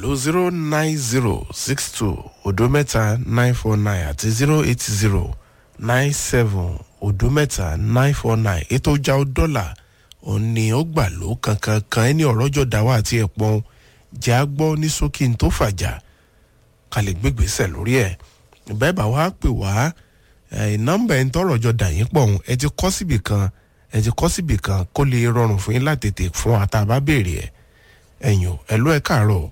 pẹ̀lú zero nine zero six two odo mẹ́ta nine four nine àti zero eight zero nine seven odo mẹ́ta nine four nine ètò ọjà dọ́là òní ó gbà ló kankan kan ẹni ọ̀rọ̀jọ̀ dáwà àti ẹ̀pọ̀n jẹ́ á gbọ́ ní sókè tó fàjà ká lè gbégbèsè lórí ẹ̀ bẹ́ẹ̀ bá wàá pè wá nọ́mbà ẹ̀ ń tọrọ ọjọ́ dà yín pọ̀ ẹ ti kọ́ síbì kan ẹ ti kọ́ síbì kan kó lè rọrùn fún yín láti tètè fún àtàbá béèrè ẹ̀ ẹ̀yìn ẹ̀ ló ẹ̀ káàárọ̀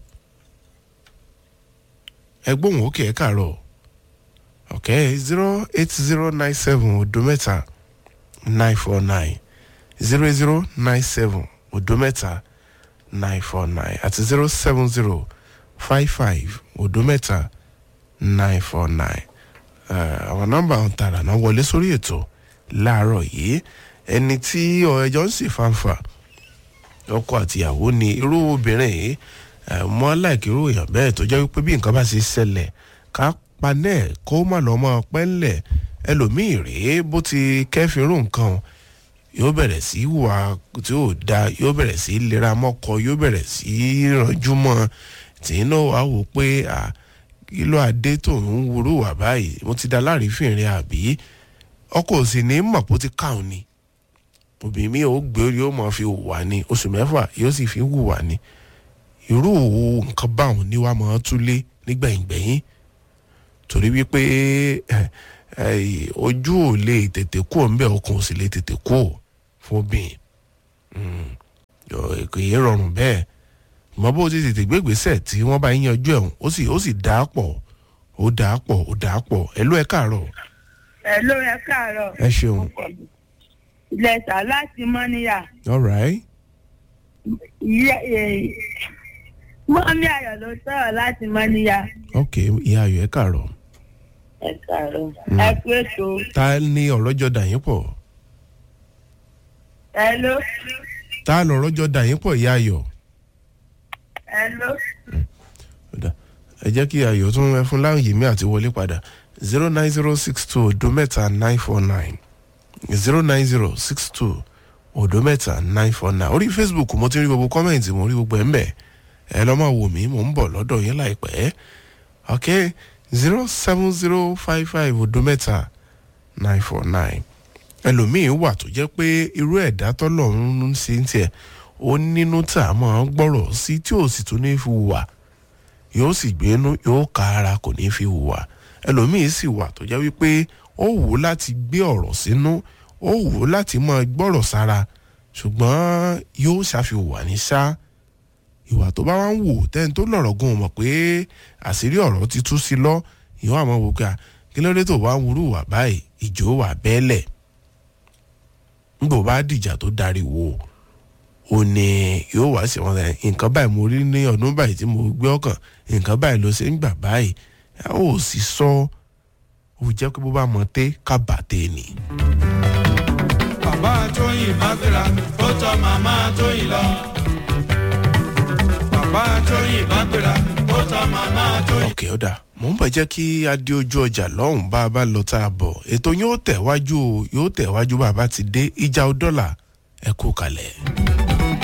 ẹ gbóhùn òkè ẹ̀ káàárọ̀ ok zero eight zero nine seven odo mẹ́ta nine four nine zero zero nine seven odo mẹ́ta nine four nine àti zero seven zero five five odo mẹ́ta nine four nine àwọn nọ́mbà ọ̀hún tààrà náà wọlé sórí ètò láàárọ̀ yìí ẹni tí ẹjọ́ ń sì fanfà ọkọ àtìyàwó ni irú obìnrin yìí mọ́ aláìkí irú èèyàn bẹ́ẹ̀ tó jẹ́ wípé bí nǹkan bá ṣe ṣẹlẹ̀ ká panẹ́ kó má lọ́ mọ́ pẹ́ńlẹ̀ ẹlòmíì rèé bó ti kẹ́fìrú nǹkan yóò bẹ̀rẹ̀ sí wà tí ò da yóò bẹ̀rẹ̀ sí lera mọ́kọ yóò bẹ̀rẹ̀ sí ranjú mọ́ tí iná wàá wò pé kí ló adé tó ń wúrú wà báyìí mo ti da láàrífìnrin àbí ọkọ ò sì ní mọ̀ bó ti káwọn ni obìnrin mi ò gbé orí ó mọ̀ fi wà ní oṣù mẹ́fà yóò sì fi wùwà ní irú nǹkan báwọn ni wàá mọ̀ ọ́ túlé nígbẹ̀yìngbẹ̀yìn torí wípé ojú ò lè tètè kú ọ̀nbẹ ọkàn ò sì lè tètè kú ò fún obìnrin kò yé rọrùn bẹ́ẹ̀ mọ bó ti tètè gbégbèsè tí wọ́n bá yanjú ẹ̀hún ó sì ó sì dà á pọ̀ ó dà á pọ̀ ó dà á pọ̀ ẹ ló ẹ káàárọ̀. ẹ ló ẹ káàárọ̀. ẹ ṣeun. ilẹ̀ sà láti mọ́níyà. all right. mọ́mí ayọ̀ ló sọ̀rọ̀ láti mọ́níyà. ok ìyá ayọ̀ ẹ káàárọ̀. ẹ káàárọ̀ ẹ kú ètò. ta ni ọ̀rọ̀ jọ dà yín pọ̀. ẹ ló. ta lọ̀rọ̀ jọ dà yín pọ̀ ìyá ayọ̀. ẹ ló. ẹ jẹ́ kí ayọ̀ tún ẹ fún láàyè mi àti wọlé padà zero nine zero six two odo mẹ́ta nine four nine zero nine zero six two odo mẹ́ta nine four nine orí facebook mo ti rí gbogbo kọ́mẹ̀ntì mo rí gbogbo ẹ̀ ń bẹ̀ ẹ lọ́ máa wò mí mò ń bọ̀ lọ́dọ̀ yín láìpẹ́ ok zero seven zero five five odo mẹ́ta nine four nine ẹlòmíín wà tó jẹ́ pé irú ẹ̀dá tọ́lọ́run ń ṣe ń tiẹ̀ ó nínú tá a máa gbọ́rọ̀ sí tí ò sì tún ní fi wà yóò sì gbénú yóò ka ara kò ní fi wà ẹlòmíín sì wà tó jẹ́ wípé ó wù ú láti gbé ọ̀rọ̀ sínú ó wù ú láti máa gbọ́rọ̀ sára ṣùgbọ́n yóò ṣàfihàn ní ṣá ìwà tó bá wá ń wò tẹ́ni tó lọ̀rọ̀ gan mọ̀ pé àṣírí ọ̀rọ̀ ti tú sí lọ ìwọ àmọ́ wò ká kí ló dé tó wá ń wúrú wà báyìí ìjó wà bẹ́ẹ̀lẹ̀ nígbà bá dìjà tó darí wò ó ní yóò wá sí wọn nǹkan báyìí mo rí ní ọdún báyìí tí mo gbé ọkàn nǹkan báyìí ló ṣe ń gbà báyìí ó sì sọ ó jẹ́ pé bó bá mọ té ká bà té ni. bàbá tóyìn bá gbéra ó tọ màmá tóyìn lọ. bàbá tóyìn bá gbéra ó tọ màmá tóyìn. òkè ọ̀dà mò ń bọ̀ jẹ́ kí adé ojú ọjà lọ́hùn bá a bá lọ tá a bọ̀ ètò yóò tẹ̀wájú yóò tẹ̀wájú bá a bá ti dé ìjà ọdọ́là ẹ kú kalẹ̀.